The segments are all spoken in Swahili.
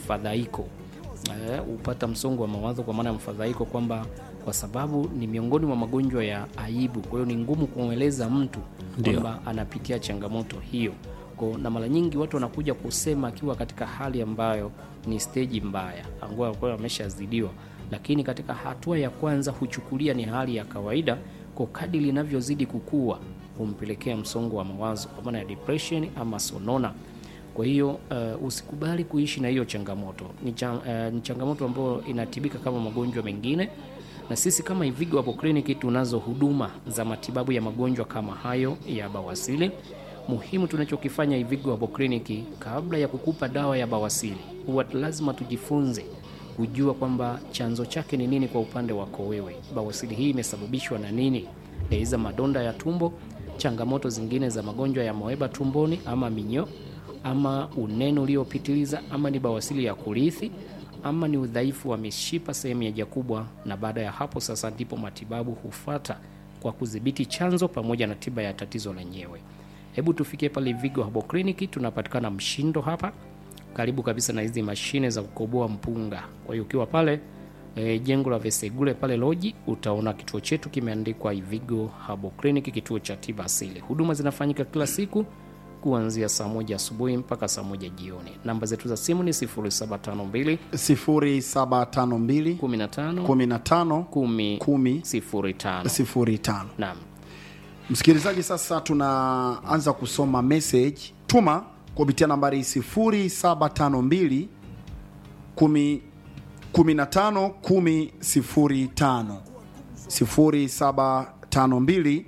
mfadhaiko eh, hupata msongo wa mawazo kwa maana ya mfadhaiko kwamba kwa sababu ni miongoni mwa magonjwa ya aibu kwa hiyo ni ngumu kumweleza mtu Ndio. kwamba anapitia changamoto hiyo kwa, na mara nyingi watu wanakuja kusema akiwa katika hali ambayo ni steji mbaya ambao kwa ameshazidiwa lakini katika hatua ya kwanza huchukulia ni hali ya kawaida kwa kadri linavyozidi kukua humpelekea msongo wa mawazo kwa maana ya depression ama sonona kwa hiyo uh, usikubali kuishi na hiyo changamoto ni, cha, uh, ni changamoto ambayo inatibika kama magonjwa mengine na sisi kama Ivigo hapo kliniki tunazo huduma za matibabu ya magonjwa kama hayo ya bawasili. Muhimu tunachokifanya Ivigo hapo kliniki, kabla ya kukupa dawa ya bawasili, huwa lazima tujifunze kujua kwamba chanzo chake ni nini kwa upande wako wewe. Bawasili hii imesababishwa na nini? Aidha madonda ya tumbo, changamoto zingine za magonjwa ya moeba tumboni ama minyoo ama unene uliopitiliza ama ni bawasili ya kurithi ama ni udhaifu wa mishipa sehemu ya haja kubwa, na baada ya hapo sasa ndipo matibabu hufata kwa kudhibiti chanzo pamoja na tiba ya tatizo lenyewe. Hebu tufikie pale Vigo Herbal Clinic, tunapatikana Mshindo hapa karibu kabisa na hizi mashine za kukoboa mpunga. Kwa hiyo ukiwa pale e, jengo la Vesegule pale loji, utaona kituo chetu kimeandikwa Ivigo Herbal Clinic, kituo cha tiba asili. Huduma zinafanyika kila siku kuanzia saa moja asubuhi mpaka saa moja jioni. Namba zetu za simu ni 0752 0752 15 15 10 10 05. 05 Naam. msikilizaji sasa tunaanza kusoma message tuma kupitia nambari 0752 10 15 10 05 0752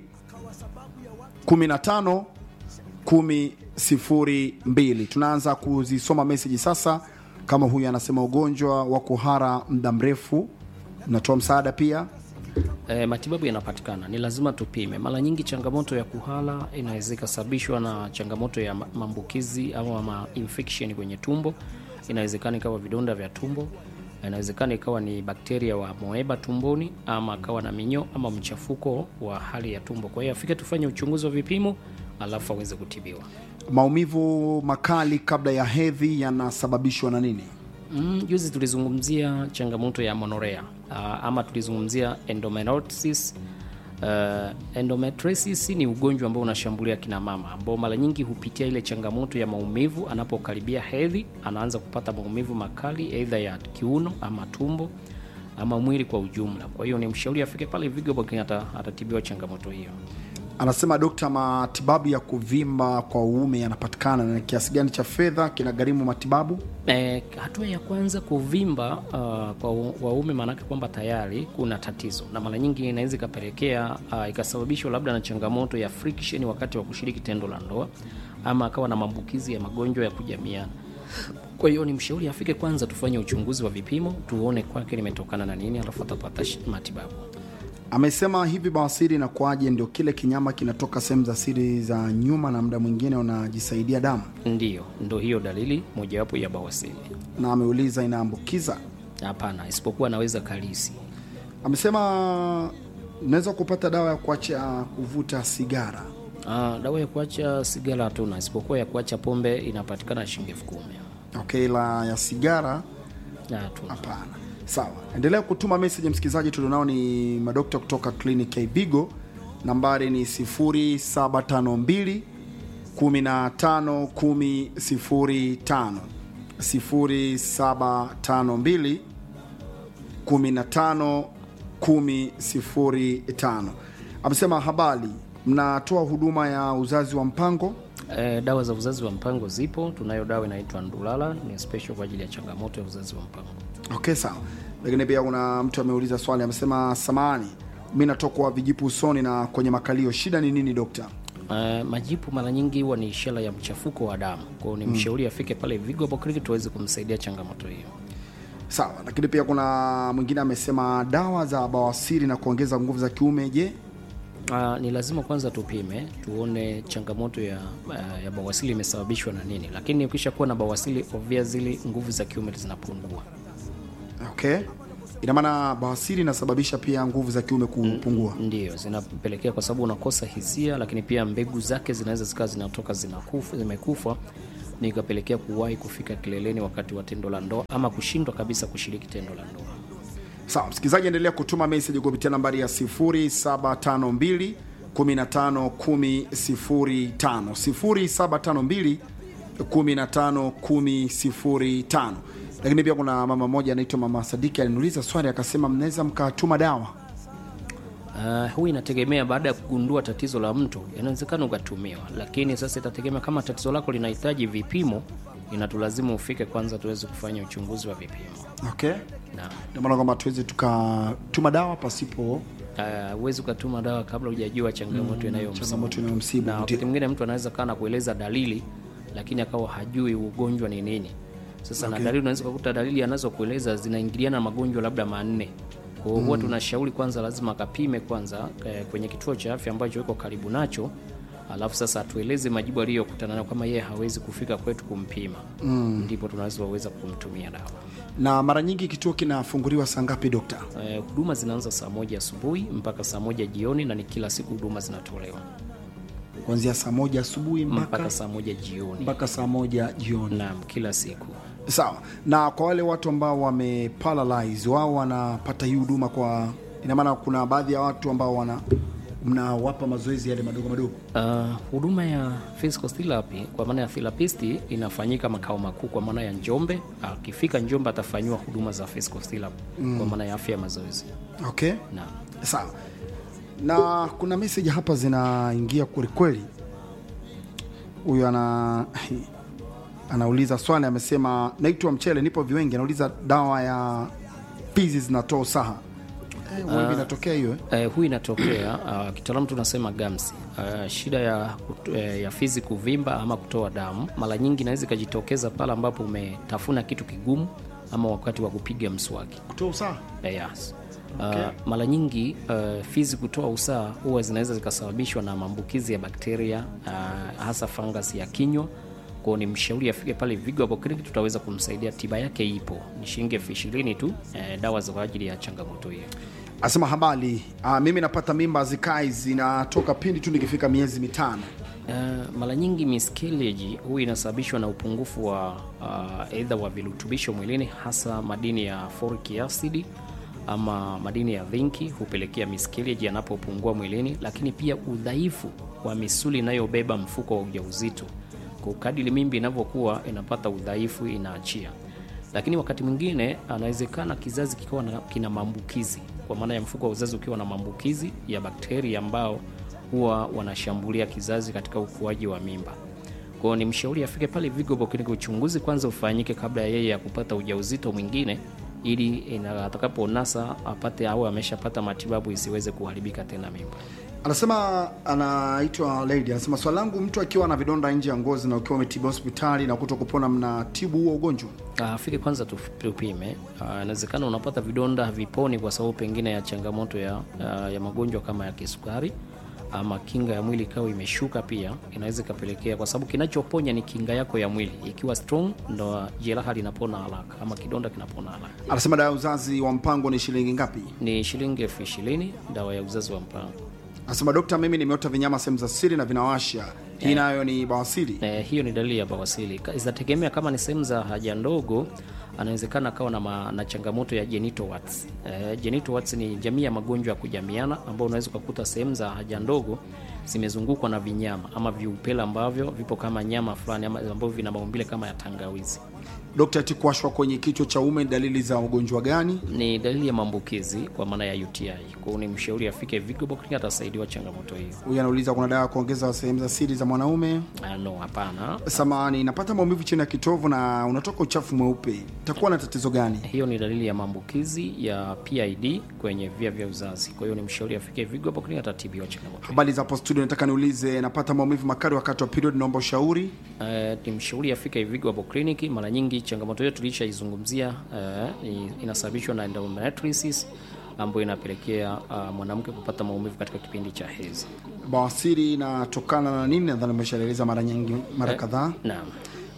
15 10 02 tunaanza kuzisoma meseji sasa kama huyu anasema ugonjwa wa kuhara muda mrefu mnatoa msaada pia E, matibabu yanapatikana, ni lazima tupime. Mara nyingi changamoto ya kuhara inaweza ikasababishwa na changamoto ya ma- maambukizi au ma infection kwenye tumbo. Inawezekana ikawa vidonda vya tumbo, inawezekana ikawa ni bakteria wa moeba tumboni, ama akawa na minyoo ama mchafuko wa hali ya tumbo. Kwa hiyo afike tufanye uchunguzi wa vipimo, alafu aweze kutibiwa. maumivu makali kabla ya hedhi yanasababishwa na nini Mm, juzi tulizungumzia changamoto ya monorea uh, ama tulizungumzia endometriosis. Uh, endometriosis ni ugonjwa ambao unashambulia kina mama ambao mara nyingi hupitia ile changamoto ya maumivu anapokaribia hedhi, anaanza kupata maumivu makali aidha ya kiuno ama tumbo ama mwili kwa ujumla. Kwa hiyo ni mshauri afike pale Vigo Booking ata, atatibiwa changamoto hiyo. anasema dokta matibabu ya kuvimba kwa uume yanapatikana na kiasi gani cha fedha kinagharimu matibabu E, hatua ya kwanza kuvimba uh, kwa u- waume maanake kwamba tayari kuna tatizo, na mara nyingi inaweza ikapelekea uh, ikasababishwa labda na changamoto ya friction wakati wa kushiriki tendo la ndoa, ama akawa na maambukizi ya magonjwa ya kujamiana. Kwa hiyo ni mshauri afike kwanza, tufanye uchunguzi wa vipimo, tuone kwake limetokana na nini, alafu atapata shi- matibabu. amesema hivi bawasiri inakuwaje ndio kile kinyama kinatoka sehemu za siri za nyuma na muda mwingine unajisaidia damu Ndiyo, ndo hiyo dalili mojawapo ya bawasiri. na ameuliza inaambukiza Hapana, isipokuwa anaweza kalisi. amesema unaweza kupata dawa ya kuacha kuvuta sigara Ah, dawa ya kuacha sigara hatuna, isipokuwa ya kuacha pombe inapatikana shilingi elfu kumi. okay la ya sigara Na hatuna. hapana sawa endelea kutuma message msikilizaji tulionao ni madokta kutoka clinic ya ibigo nambari ni 0752 15 10 0752 15 10 amesema habari mnatoa huduma ya uzazi wa mpango E, dawa za uzazi wa mpango zipo. Tunayo dawa inaitwa Ndulala, ni special kwa ajili ya changamoto ya uzazi wa mpango. okay sawa lakini pia kuna mtu ameuliza swali amesema samani mi natokwa vijipu usoni na kwenye makalio shida ni nini dokta E, majipu mara nyingi huwa ni ishara ya mchafuko wa damu, kwa hiyo ni mshauri afike pale Vigo Herbal Clinic tuweze kumsaidia changamoto hiyo. sawa lakini pia kuna mwingine amesema dawa za bawasiri na kuongeza nguvu za kiume je Uh, ni lazima kwanza tupime tuone changamoto ya, uh, ya bawasili imesababishwa na nini, lakini ukisha kuwa na bawasili obviously nguvu za kiume zinapungua. okay ina maana bawasiri inasababisha pia nguvu za kiume kupungua Ndio zinapelekea kwa sababu unakosa hisia, lakini pia mbegu zake zinaweza zikawa zinatoka zinakufa, zimekufa ni ikapelekea kuwahi kufika kileleni wakati wa tendo la ndoa ama kushindwa kabisa kushiriki tendo la ndoa. Sawa, msikilizaji, endelea kutuma message kupitia nambari ya 0752 15 10 05 0752 15 10 05. Lakini pia kuna mama mmoja anaitwa Mama Sadiki aliniuliza swali akasema, mnaweza mkatuma dawa? Uh, huu inategemea baada ya kugundua tatizo la mtu, inawezekana ukatumiwa, lakini sasa itategemea kama tatizo lako linahitaji vipimo, inatulazimu ufike kwanza tuweze kufanya uchunguzi wa vipimo Okay, na ndio maana kwamba tuweze tukatuma dawa pasipo huwezi ukatuma dawa kabla hujajua changamoto inayomsibu changamoto inayomsibu. na wakati Ndio. mwingine mtu anaweza kaa na kueleza dalili lakini akawa hajui ugonjwa ni nini. Sasa na dalili unaweza kukuta dalili anazokueleza zinaingiliana na magonjwa labda manne. Kwa hiyo huwa tunashauri kwanza, lazima akapime kwanza eh, kwenye kituo cha afya ambacho iko karibu nacho, alafu sasa atueleze majibu aliyokutana nayo. Kama yeye hawezi kufika kwetu kumpima, ndipo tunaweza waweza kumtumia dawa. Na mara nyingi kituo kinafunguliwa saa ngapi dokta? Eh, huduma zinaanza saa moja asubuhi mpaka saa moja jioni na ni kila siku huduma zinatolewa Kuanzia saa moja asubuhi mpaka mpaka saa moja jioni. mpaka saa moja jioni. Naam, kila siku. Sawa. Na kwa wale watu ambao wame paralyze wao wanapata hii huduma kwa, ina maana kuna baadhi ya watu ambao wana mnawapa mazoezi yale madogo madogo. Uh, huduma ya physical therapy kwa maana ya therapist inafanyika makao makuu kwa maana ya Njombe. Akifika Njombe atafanyiwa huduma za physical therapy kwa maana ya afya ya mazoezi. Okay, Naam. sawa. Na kuna message hapa zinaingia kwelikweli. Huyu ana anauliza swali, amesema naitwa Mchele, nipo Viwengi. Anauliza dawa ya fizi zinatoa usaha. Eh, uh, inatokea hiyo eh? Uh, huu inatokea uh, kitaalamu tunasema gamsi. Uh, shida ya, kut- eh, ya fizi kuvimba ama kutoa damu mara nyingi inaweza ikajitokeza pale ambapo umetafuna kitu kigumu ama wakati wa kupiga mswaki. Kutoa usaha. Eh, yes. Uh, mara nyingi uh, fizi kutoa usaha huwa zinaweza zikasababishwa na maambukizi ya bakteria uh, hasa fungus ya kinywa. Kwao ni mshauri afike pale Vigo hapo kliniki, tutaweza kumsaidia. Tiba yake ipo, ni shilingi elfu ishirini tu, eh, dawa za kwa ajili ya changamoto hiyo. Asema habari. Ah, mimi napata mimba zikai zinatoka pindi tu nikifika miezi mitano. Uh, mara nyingi miscarriage huwa inasababishwa na upungufu wa uh, aidha wa virutubisho mwilini hasa madini ya folic acid ama madini ya zinki hupelekea miscarriage yanapopungua mwilini, lakini pia udhaifu wa misuli inayobeba mfuko wa ujauzito. Kwa kadiri mimbi inavyokuwa inapata udhaifu, inaachia. Lakini wakati mwingine anawezekana kizazi kikiwa na, kina maambukizi, kwa maana ya mfuko wa uzazi ukiwa na maambukizi ya bakteria ambao huwa wanashambulia kizazi katika ukuaji wa mimba. Kwa hiyo ni mshauri afike pale Vigo Polikliniki, uchunguzi kwanza ufanyike kabla ya yeye ya kupata ujauzito mwingine, ili ina- atakaponasa apate au ameshapata matibabu isiweze kuharibika tena mimba. Anasema anaitwa Lady, anasema swali langu, mtu akiwa na vidonda nje ya ngozi na ukiwa umetibiwa hospitali na kuto kupona, mnatibu huo ugonjwa? Ah, afike kwanza tuf- tupime. Ah, Inawezekana unapata vidonda haviponi kwa sababu pengine ya changamoto ya, ah, ya magonjwa kama ya kisukari ama kinga ya mwili ikawa imeshuka, pia inaweza ikapelekea, kwa sababu kinachoponya ni kinga yako ya mwili. Ikiwa strong, ndo jeraha linapona haraka ama kidonda kinapona haraka. Anasema dawa ya uzazi wa mpango ni shilingi ngapi? Ni shilingi elfu ishirini dawa ya uzazi wa mpango. Anasema dokta, mimi nimeota vinyama sehemu za siri na vinawasha, hii nayo ni bawasiri? Eh, hiyo ni dalili ya bawasiri. Ka- Zinategemea kama ni sehemu za haja ndogo, anawezekana akawa na, ma- na changamoto ya genital warts. Eh, genital warts ni jamii ya magonjwa ya kujamiana ambao unaweza ukakuta sehemu za haja ndogo zimezungukwa na vinyama ama viupele ambavyo vipo kama nyama fulani ama ambavyo vina maumbile kama ya tangawizi. Dokta, ati kuwashwa kwenye kichwa cha ume ni dalili za ugonjwa gani? Ni dalili ya maambukizi kwa maana ya UTI. Kwa hiyo ni mshauri afike Vigo Polikliniki atasaidiwa changamoto hiyo. Huyu anauliza kuna dawa ya kuongeza sehemu za siri za mwanaume. Ah, no, hapana. Samani, napata maumivu chini ya kitovu na unatoka uchafu mweupe, itakuwa na tatizo gani? Hiyo ni dalili ya maambukizi ya PID kwenye via vya uzazi. Kwa hiyo ni mshauri afike Vigo hapo kliniki atatibiwa changamoto. hiyo. Habari za hapo studio, nataka niulize, napata maumivu makali wakati wa period, naomba ushauri. Eh, ni mshauri afike Vigo hapo kliniki. Mara nyingi changamoto hiyo tulishaizungumzia, eh, ni- inasababishwa na endometriosis ambayo inapelekea ah, mwanamke kupata maumivu katika kipindi cha hedhi. Bawasiri inatokana na nini? Nadhani umeshaeleza mara nyingi, mara kadhaa. Naam.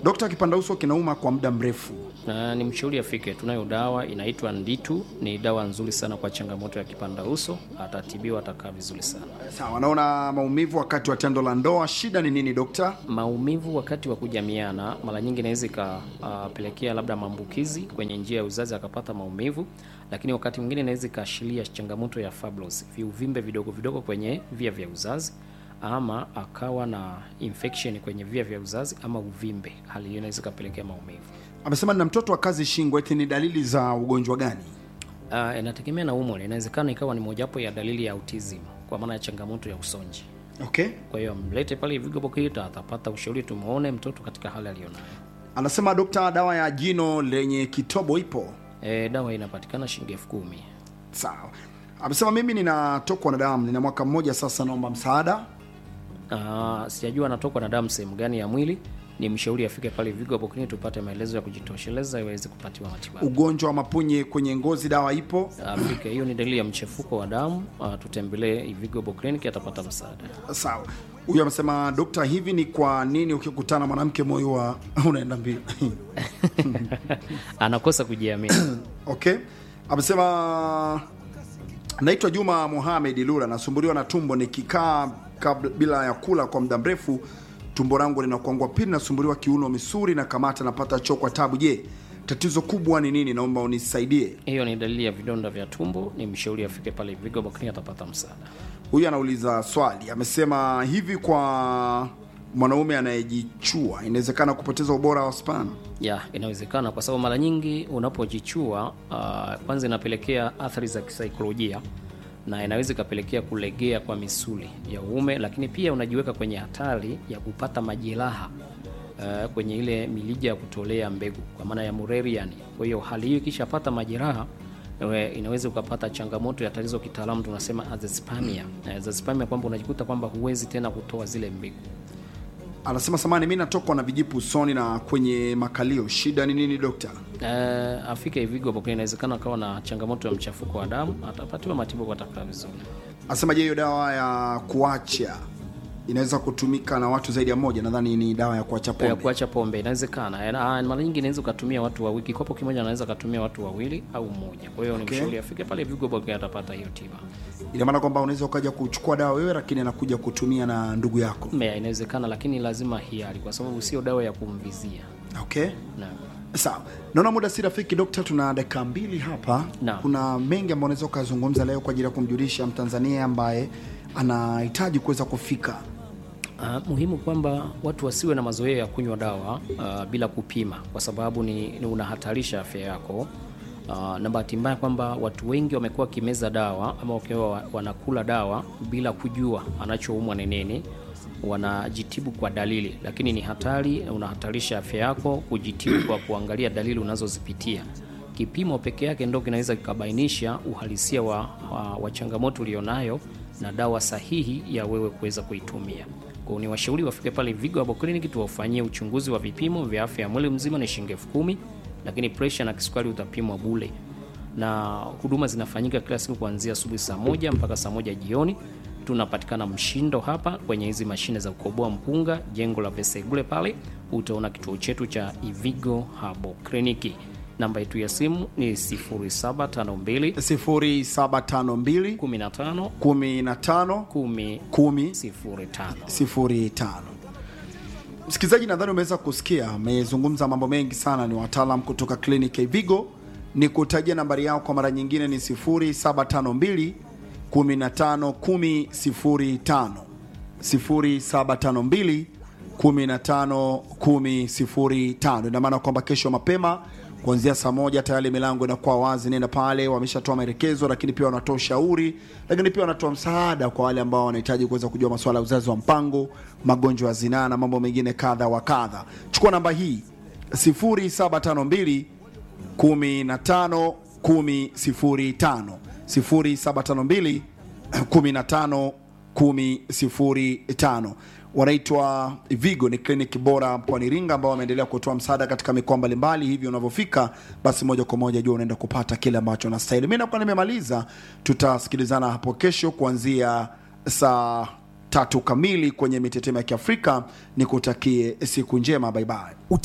Dokta, kipanda uso kinauma kwa muda mrefu, na ni mshauri afike. Tunayo dawa inaitwa Nditu, ni dawa nzuri sana kwa changamoto ya kipanda uso, atatibiwa, atakaa vizuri sana. sawa. Naona maumivu wakati wa tendo la ndoa, shida ni nini dokta? Maumivu wakati wa kujamiana mara nyingi inaweza ikapelekea labda maambukizi kwenye njia ya uzazi akapata maumivu, lakini wakati mwingine inaweza ikaashiria changamoto ya fibroids, viuvimbe vidogo vidogo kwenye via vya uzazi, ama akawa na infection kwenye via vya uzazi ama uvimbe. Hali hiyo inaweza ikapelekea maumivu. Amesema nina mtoto wa kazi shingo, eti ni dalili za ugonjwa gani? Uh, inategemea na umri, inawezekana ikawa ni mojawapo ya dalili ya autism, kwa maana ya changamoto ya usonji. Okay, Kwa hiyo mlete pale Vigo Bokita, atapata ushauri, tumuone mtoto katika hali aliyonayo. anasema dokta, dawa ya jino lenye kitobo ipo? E, dawa inapatikana shilingi elfu kumi. Sawa. Amesema mimi ninatokwa na damu, nina mwaka mmoja sasa, naomba msaada. Ah, sijajua anatokwa na damu sehemu gani ya mwili. Ni mshauri afike pale Vigo Bokini tupate maelezo ya kujitosheleza iweze kupatiwa matibabu. Ugonjwa wa mapunye kwenye ngozi, dawa ipo? Afike, hiyo ni dalili ya mchefuko wa damu. Ah, tutembelee Vigo Bokliniki atapata msaada. Sawa. Huyu amesema dokta, hivi ni kwa nini ukikutana na mwanamke moyo wa unaenda mbio? Anakosa kujiamini. Okay, amesema naitwa Juma Mohamed Lula, nasumbuliwa na tumbo nikikaa kabla bila ya kula kwa muda mrefu, tumbo langu linakuangua. Pili nasumbuliwa kiuno, misuli na kamata, napata choo kwa tabu. Je, tatizo kubwa ni nini? Naomba unisaidie. Hiyo ni dalili ya vidonda vya tumbo. Ni mshauri afike pale Vigo Bokini atapata msaada. Huyu anauliza swali, amesema hivi, kwa mwanaume anayejichua inawezekana kupoteza ubora wa sperm? Ya, inawezekana kwa sababu mara nyingi unapojichua uh, kwanza inapelekea athari za kisaikolojia na inaweza ikapelekea kulegea kwa misuli ya uume, lakini pia unajiweka kwenye hatari ya kupata majeraha uh, kwenye ile milija ya kutolea mbegu kwa maana ya Mullerian. Kwa hiyo hali hiyo ikishapata majeraha ewe, inaweza ukapata changamoto ya tatizo kitaalamu tunasema azoospermia. Uh, azoospermia kwamba unajikuta kwamba huwezi tena kutoa zile mbegu. Anasema samani, mi natokwa na vijipu usoni na kwenye makalio, shida ni nini dokta? Uh, afike Vigo Bokuni, inawezekana akawa na changamoto ya mchafuko wa damu, atapatiwa matibabu, atakaa vizuri. Anasema je, hiyo dawa ya kuacha inaweza kutumika na watu zaidi ya moja? Nadhani ni dawa ya kuacha Ya pombe. kuacha pombe inawezekana, Eh, na- mara nyingi inaweza ukatumia watu wawili, kikopo kimoja anaweza katumia watu wawili au mmoja. Kwa hiyo ni Okay. mshauri afike pale Vigo Bokuni, atapata hiyo tiba. Ina maana kwamba unaweza ukaja kuchukua dawa wewe, lakini anakuja kutumia na ndugu yako. Mmea inawezekana, lakini lazima hiari, kwa sababu sio dawa ya kumvizia. Okay, Naam. sawa. Naona muda si rafiki dokta, tuna dakika mbili hapa. Naam. Kuna mengi ambayo unaweza ukazungumza leo kwa ajili ya kumjulisha Mtanzania ambaye anahitaji kuweza kufika. Uh, muhimu kwamba watu wasiwe na mazoea ya kunywa dawa uh, bila kupima, kwa sababu ni, ni unahatarisha afya yako. Uh, na bahati mbaya kwamba watu wengi wamekuwa wakimeza dawa ama wakiwa wa- wanakula dawa bila kujua anachoumwa ni nini, wanajitibu kwa dalili, lakini ni hatari, unahatarisha afya yako kujitibu kwa kuangalia dalili unazozipitia. Kipimo peke yake ndo kinaweza kikabainisha uhalisia wa, wa, wa changamoto ulionayo na dawa sahihi ya wewe kuweza kuitumia. Kwa hiyo ni washauri wafike pale Vigo Herbal Clinic tuwafanyie uchunguzi wa vipimo vya afya ya mwili mzima, ni shilingi elfu kumi, lakini pressure na kisukari utapimwa bule, na huduma zinafanyika kila siku kuanzia asubuhi saa moja mpaka saa moja jioni. Tunapatikana Mshindo hapa kwenye hizi mashine za kukoboa mpunga, jengo la Vesegule pale utaona kituo chetu cha Ivigo Herbal Clinic. Namba yetu ya simu ni 0752 0752 15 15 10 10 05. 05. Msikilizaji, nadhani umeweza kusikia, amezungumza mambo mengi sana, ni wataalam kutoka kliniki ya Vigo. Ni kutajia nambari yao kwa mara nyingine ni 0752 15 10 05 0752 15 10 Ina maana kwamba kesho mapema kuanzia saa moja tayari milango inakuwa wazi, nenda pale. Wameshatoa maelekezo, lakini pia wanatoa ushauri, lakini pia wanatoa msaada kwa wale ambao wanahitaji kuweza kujua masuala ya uzazi wa mpango, magonjwa ya zinaa na mambo mengine kadha wa kadha. Chukua namba hii 0752 15 10 0752 15 10 wanaitwa Vigo, ni kliniki bora mkoani Iringa ambao wameendelea kutoa msaada katika mikoa mbalimbali. Hivyo unavyofika basi moja kwa moja jua unaenda kupata kile ambacho unastahili. Mi nakuwa nimemaliza, tutasikilizana hapo kesho kuanzia saa tatu kamili kwenye mitetemo ya Kiafrika. Nikutakie siku njema, baibai.